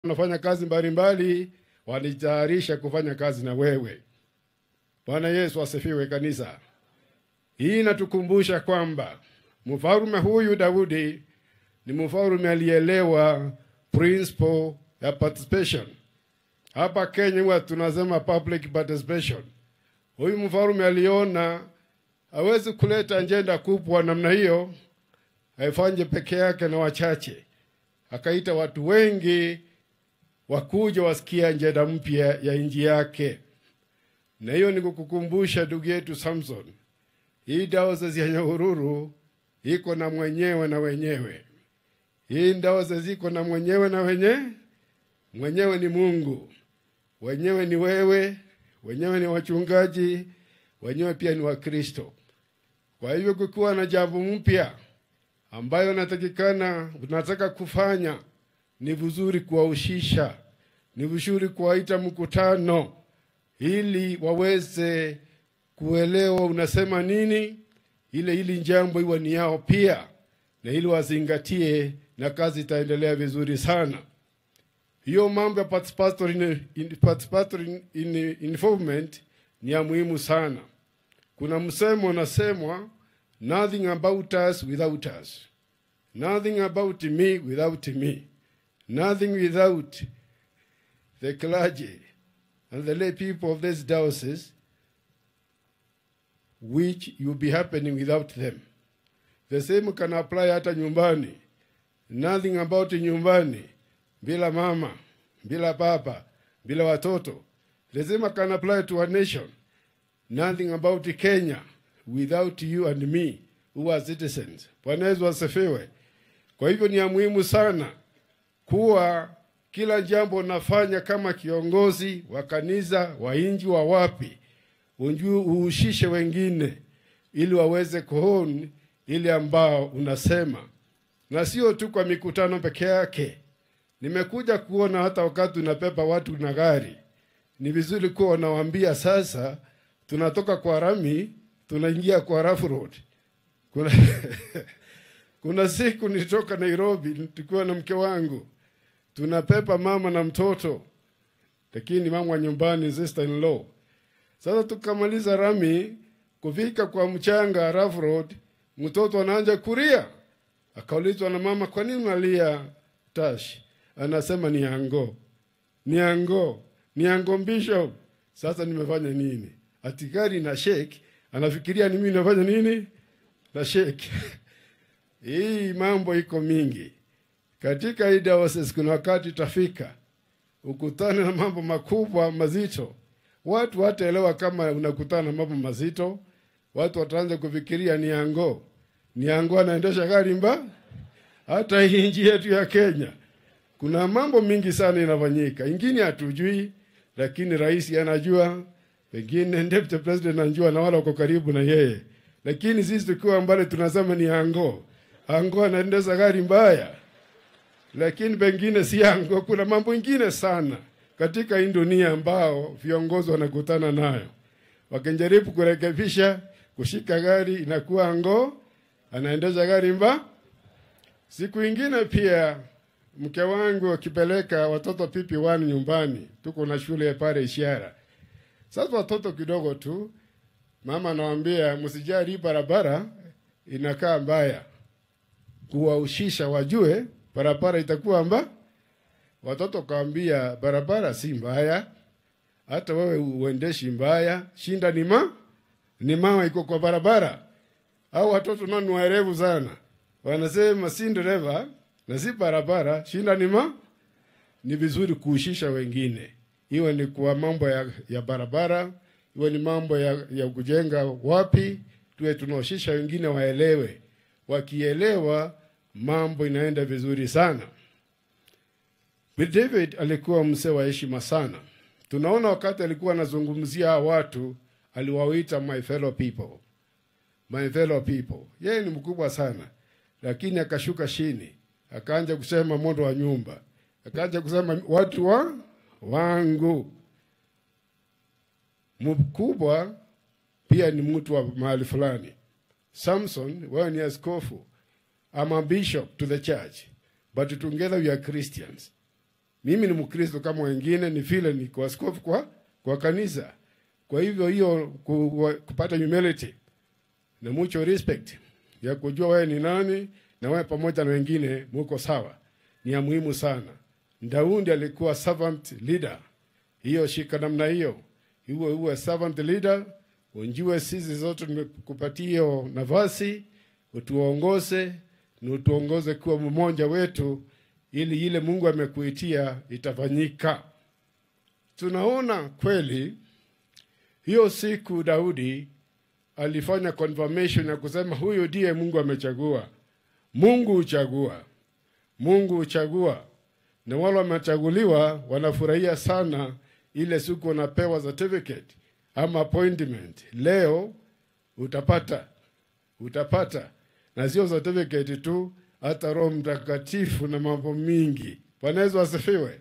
wanafanya kazi mbalimbali wanajitayarisha kufanya kazi na wewe. Bwana Yesu asifiwe kanisa. Hii inatukumbusha kwamba mfalme huyu Daudi ni mfalme alielewa principle ya participation. Hapa Kenya huwa tunasema public participation. Huyu mfalme aliona hawezi kuleta ajenda kubwa namna hiyo, haifanye peke yake na wachache, akaita watu wengi wakuja wasikia ajenda mpya ya nchi yake. Na hiyo ni kukukumbusha ndugu yetu Samson, hii diocese ya Nyahururu iko na mwenyewe na wenyewe. Hii diocese iko na mwenyewe na wenye mwenyewe ni Mungu, wenyewe ni wewe, wenyewe ni wachungaji, wenyewe pia ni Wakristo. Kwa hivyo kukiwa na jambo mpya ambayo natakikana unataka kufanya, ni vizuri kuwahusisha, ni vizuri kuwaita mkutano ili waweze kuelewa unasema nini, ile ili jambo iwe ni yao pia, na ili wazingatie, na kazi itaendelea vizuri sana. Hiyo mambo ya participatory, in, participatory in, involvement ni ya muhimu sana. Kuna msemo unasemwa, nothing about us without us, nothing about me without me, nothing without the clergy and the lay people of this diocese which will be happening without them. The same can apply hata nyumbani. Nothing about nyumbani bila mama, bila baba, bila watoto. The same can apply to a nation. Nothing about Kenya without you and me who are citizens. Bwana Yesu asifiwe. Kwa hivyo ni ya muhimu sana kuwa kila jambo unafanya kama kiongozi wa kanisa, wa inji, wa wapi, unjue uhusishe wengine ili waweze kuhoni ile ambao unasema, na sio tu kwa mikutano peke yake. Nimekuja kuona hata wakati unapepa watu na gari, ni vizuri kuwa unawaambia sasa, tunatoka kwa rami tunaingia kwa rough road. Kuna, kuna siku nilitoka Nairobi tukiwa na mke wangu tunapepa mama na mtoto, lakini mama wa nyumbani sister in law. Sasa tukamaliza rami kufika kwa mchanga rough road, mtoto anaanza kulia, akaulizwa na mama, kwa nini unalia Tash? Anasema ni ango, ni ango, ni ango bishop. Sasa nimefanya nini? Ati gari na shake, anafikiria ni mimi nafanya nini na shake hii mambo iko mingi katika hii diocese kuna wakati utafika ukutane na mambo makubwa mazito, watu wataelewa kama unakutana na mambo mazito. Watu wataanza kufikiria ni ango, ni ango anaendesha gari mba. Hata hii nchi yetu ya Kenya kuna mambo mingi sana inafanyika, ingine hatujui, lakini rais anajua, pengine deputy president anajua, na wala wako karibu na yeye, lakini sisi tukiwa mbali tunasema ni ango, ango anaendesha gari mbaya lakini pengine si yangu. Kuna mambo ingine sana katika hii dunia ambao viongozi wanakutana nayo, wakijaribu kurekebisha, kushika gari inakuwa ngo, anaendesha gari mba. Siku ingine pia mke wangu akipeleka watoto pipi wani nyumbani, tuko na shule pale Ishara. Sasa watoto kidogo tu, mama anawaambia msijali, barabara inakaa mbaya, kuwahusisha wajue barabara itakuwa mba. Watoto kaambia barabara si mbaya, hata wewe uendeshi mbaya, shinda ni ma ni mama iko kwa barabara. Au watoto nani waerevu sana, wanasema si dereva na si barabara, shinda ni ma. Ni vizuri kuhusisha wengine, iwe ni kwa mambo ya, ya barabara, iwe ni mambo ya, ya kujenga wapi, tuwe tunahusisha wengine waelewe, wakielewa mambo inaenda vizuri sana. David alikuwa mzee wa heshima sana. Tunaona wakati alikuwa anazungumzia watu aliwaita my fellow people, my fellow people. Yeye ni mkubwa sana, lakini akashuka chini, akaanza kusema mondo wa nyumba, akaanza kusema watu wa wangu. Mkubwa pia ni mtu wa mahali fulani. Samson, wewe ni askofu I'm a bishop to the church, but together we are Christians. mimi ni Mkristo kama wengine, ni vile ni kwa askofu kwa, kwa kanisa. Kwa hivyo hiyo ku, kupata humility na mucho respect ya kujua wewe ni nani na wewe pamoja na wengine muko sawa ni ya muhimu sana. Daudi alikuwa servant leader, hiyo shika namna hiyo, uwe uwe servant leader, unjue sisi zote tumekupatia hiyo nafasi, utuongoze na utuongoze kuwa mmoja wetu, ili ile Mungu amekuitia itafanyika. Tunaona kweli hiyo siku Daudi alifanya confirmation ya kusema huyu ndiye Mungu amechagua. Mungu huchagua, Mungu huchagua, na wale wamechaguliwa wanafurahia sana ile siku wanapewa certificate ama appointment. Leo utapata utapata, na sio certificate tu, hata Roho Mtakatifu na mambo mingi. Bwana Yesu asifiwe.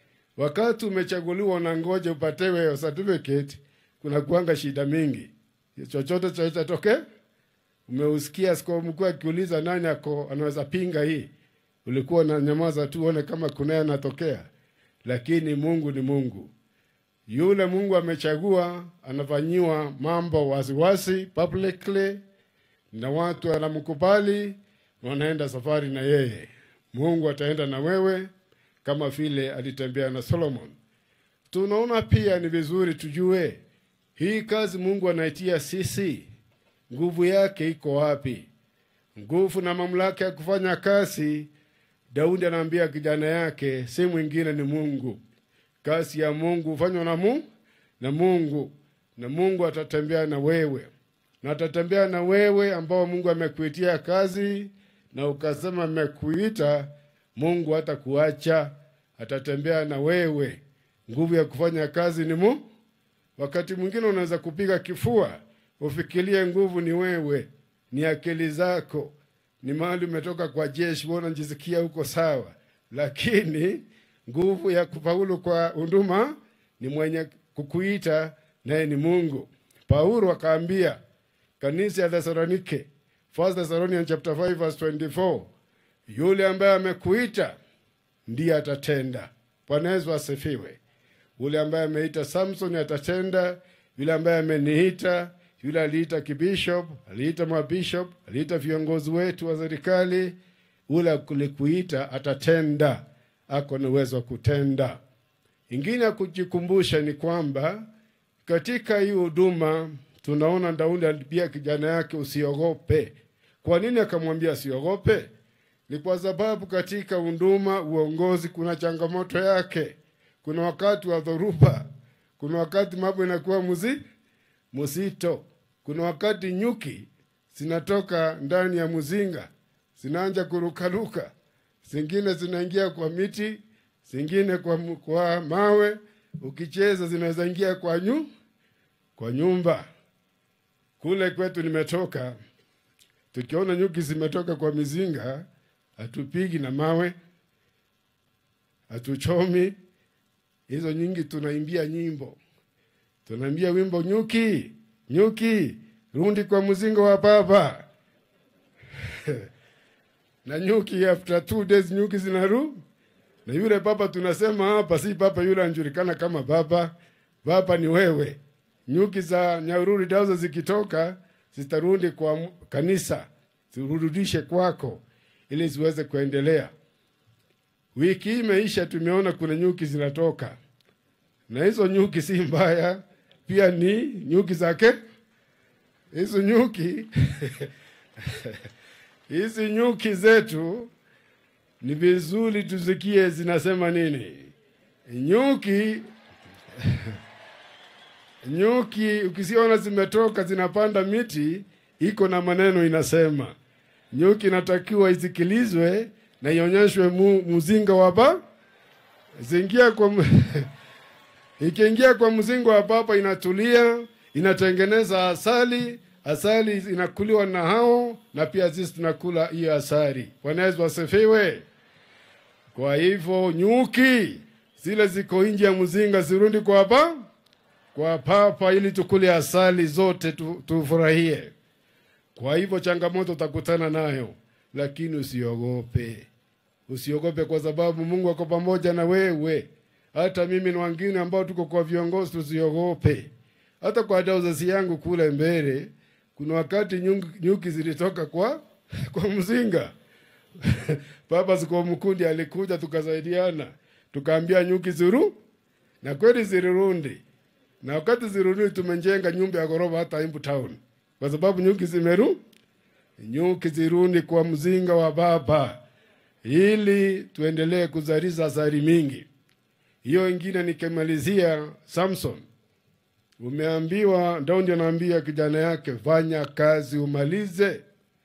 Wakati umechaguliwa unangoja upatewe hiyo certificate, kuna kuanga shida mingi, chochote chaitatokea Umeusikia askofu mkuu akiuliza nani ako anaweza pinga hii, ulikuwa na nyamaza tu uone kama kunaye anatokea. Lakini Mungu ni Mungu, yule Mungu amechagua anafanyiwa mambo wasiwasi publicly, na watu wanamkubali, wanaenda safari na yeye. Mungu ataenda na wewe kama vile alitembea na Solomon. Tunaona pia ni vizuri tujue hii kazi Mungu anaitia sisi nguvu yake iko wapi? Nguvu na mamlaka ya kufanya kazi, Daudi anaambia kijana yake, si mwingine ni Mungu. Kazi ya Mungu hufanywa na Mungu na Mungu, na Mungu atatembea na wewe, na atatembea na wewe ambao Mungu amekuitia kazi, na ukasema amekuita, Mungu hatakuacha, atatembea na wewe. Nguvu ya kufanya kazi ni Mungu. Wakati mwingine unaweza kupiga kifua ufikirie nguvu ni wewe, ni akili zako, ni mahali umetoka kwa jeshi, wewe unajisikia huko sawa, lakini nguvu ya kufaulu kwa huduma ni mwenye kukuita, naye ni Mungu. Paulo akaambia kanisa ya Thesalonike, First Thessalonians chapter 5 verse 24, yule ambaye amekuita ndiye atatenda. Bwana Yesu asifiwe. Yule ambaye ameita Samson atatenda, yule ambaye ameniita yule aliita kibishop, aliita mabishop, aliita viongozi wetu wa serikali, ule kulikuita atatenda, ako na uwezo wa kutenda. Ingine ya kujikumbusha ni kwamba katika hii huduma tunaona Daudi alipia kijana yake usiogope. Kwa nini akamwambia asiogope? Ni kwa sababu katika huduma, uongozi, kuna changamoto yake. Kuna wakati wa dhoruba, kuna wakati mambo inakuwa muzi mzito. Kuna wakati nyuki zinatoka ndani ya mzinga zinaanja kurukaruka, zingine zinaingia kwa miti, zingine kwa, kwa mawe. Ukicheza zinaweza ingia kwa nyu, kwa nyumba. Kule kwetu nimetoka, tukiona nyuki zimetoka kwa mizinga, hatupigi na mawe, hatuchomi hizo nyingi. Tunaimbia nyimbo, tunaimbia wimbo nyuki nyuki rundi kwa mzingo wa baba na nyuki, after two days nyuki zinaru na yule baba tunasema hapa si baba yule anajulikana kama baba. Baba ni wewe. Nyuki za Nyahururu dazo zikitoka zitarudi kwa kanisa, zirudishe kwako ili ziweze kuendelea. Wiki hii imeisha, tumeona kuna nyuki zinatoka, na hizo nyuki si mbaya pia ni nyuki zake hizo nyuki hizi nyuki zetu ni vizuri tusikie zinasema nini. Nyuki nyuki ukisiona zimetoka zinapanda miti, iko na maneno inasema. Nyuki inatakiwa isikilizwe na ionyeshwe mu, mzinga wa ba zingia kwa ikiingia kwa mzingo wa papa inatulia, inatengeneza asali. Asali inakuliwa na hao, na pia sisi tunakula hiyo asali. Bwana Yesu asifiwe. Kwa hivyo nyuki zile ziko nje ya mzinga zirudi kwa pa kwa papa, ili tukule asali zote tu, tufurahie. Kwa hivyo changamoto utakutana nayo, lakini usiogope. usiogope, kwa sababu Mungu ako pamoja na wewe. Hata mimi na wengine ambao tuko kwa viongozi tusiogope. Hata kwa dauzazi yangu kule mbele, kuna wakati nyuki, nyuki zilitoka kwa kwa mzinga Baba siku mkundi alikuja, tukasaidiana, tukaambia nyuki zuru, na kweli zilirundi, na wakati zirudi tumejenga nyumba ya ghorofa hata Embu town, kwa sababu nyuki zimeru nyuki zirundi kwa mzinga wa Baba, ili tuendelee kuzalisha asali mingi. Hiyo ingine nikimalizia, Samson umeambiwa, Daudi anaambia kijana yake, fanya kazi umalize.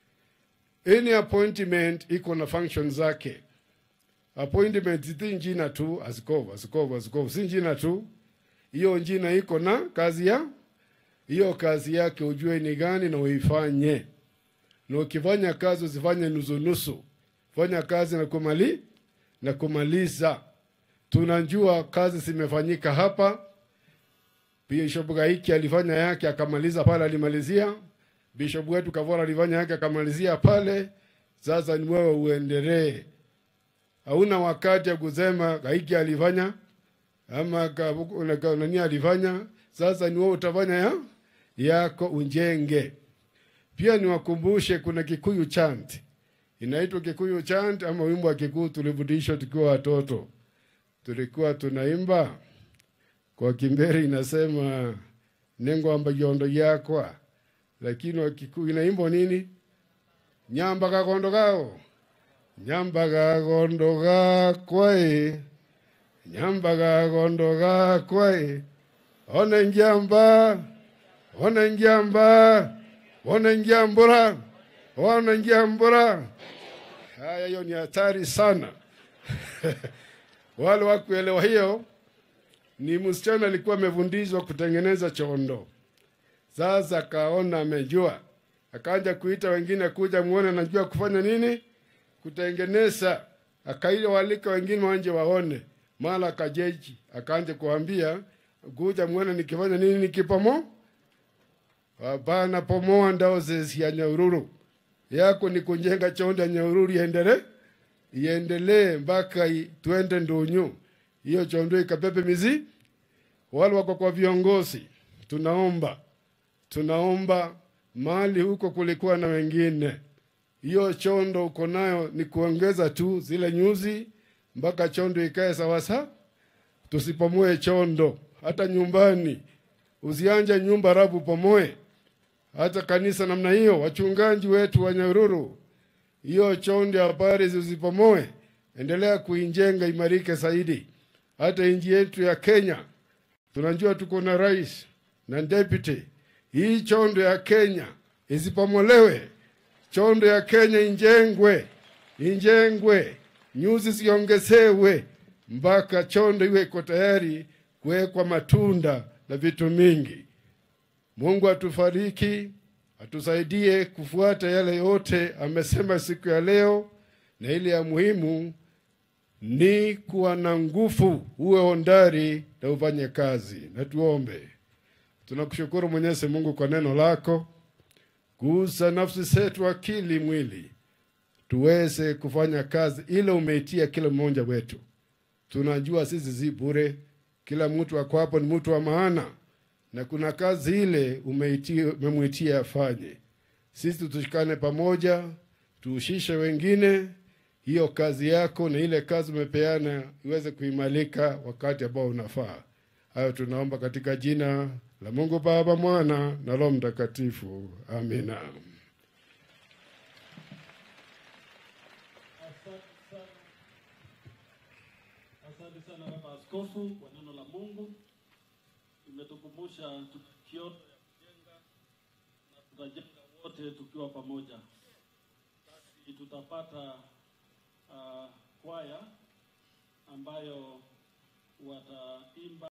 Any appointment iko na function zake. Appointment si njina tu, askofu askofu askofu, si njina tu. Hiyo njina iko na kazi ya hiyo kazi yake, ujue ni gani na uifanye. Na ukifanya kazi usifanye nusu nusu, fanya kazi na kumali na kumaliza. Tunajua kazi zimefanyika hapa. Bishop Gaiki alifanya yake akamaliza pale, alimalizia Bishop wetu Kavora alifanya yake akamalizia pale. Sasa ni wewe uendelee, hauna wakati ya kusema Gaiki alifanya ama ka- nani alifanya. Sasa ni wewe utafanya ya yako unjenge. Pia niwakumbushe kuna Kikuyu chant inaitwa Kikuyu chant ama wimbo wa Kikuyu tulifundishwa tukiwa watoto, tulikuwa tunaimba kwa Kimberi, inasema nengwamba yondo yakwa lakini Wakikuyu inaimbo nini? nyamba gakondo gao nyamba gakondo gakwae nyamba gakondo gakwae one ngiamba one ngiamba one ngiambura one ngiambura. Haya, hiyo ni hatari sana. Wale wakuelewa hiyo, ni msichana alikuwa amefundishwa kutengeneza chondo sasa akaona amejua, akaanza kuita wengine kuja muone anajua kufanya nini, kutengeneza. Akaile walika wengine wanje waone, mara akajeji, akaanza kuambia kuja muone nikifanya nini, nikipomo hapana, pomoa ndao zezi ya Nyahururu yako ni kujenga chonda Nyahururu iendelee iendelee mpaka i- twende Ndunyu, hiyo chondo ikabebe mizi. Wale wako kwa viongozi, tunaomba tunaomba mali huko kulikuwa na wengine, hiyo chondo uko nayo ni kuongeza tu zile nyuzi mpaka chondo ikae sawasawa. Tusipomoe chondo hata nyumbani, usianje nyumba rabu pomoe, hata kanisa namna hiyo. Wachungaji wetu wa Nyahururu, hiyo chondo ya habari usipomoe, endelea kuijenga imarike zaidi. Hata nchi yetu ya Kenya tunajua tuko na rais na deputy hii chondo ya Kenya isipomolewe, chondo ya Kenya injengwe, injengwe, nyuzi ziongezewe mpaka chondo iwe iko tayari kuwekwa matunda na vitu mingi. Mungu atufariki, atusaidie kufuata yale yote amesema siku ya leo, na ile ya muhimu ni kuwa na nguvu, uwe ondari na ufanye kazi. Na tuombe. Tunakushukuru Mwenyezi Mungu kwa neno lako, gusa nafsi zetu, akili, mwili, tuweze kufanya kazi ile umeitia kila mmoja wetu. Tunajua sisi si bure, kila mtu ako hapo ni mtu wa maana, na kuna kazi ile umeitia, umemwitia afanye. Sisi tushikane pamoja, tuhusishe wengine, hiyo kazi yako na ile kazi umepeana iweze kuimalika wakati ambao unafaa. Hayo tunaomba katika jina la Mungu Baba, Mwana na Roho Mtakatifu. Amina. Asante sana baba askofu kwa neno la Mungu. Imetukumbusha tukio ya kujenga na tutajenga wote tukiwa pamoja. Basi tutapata uh, kwaya ambayo wataimba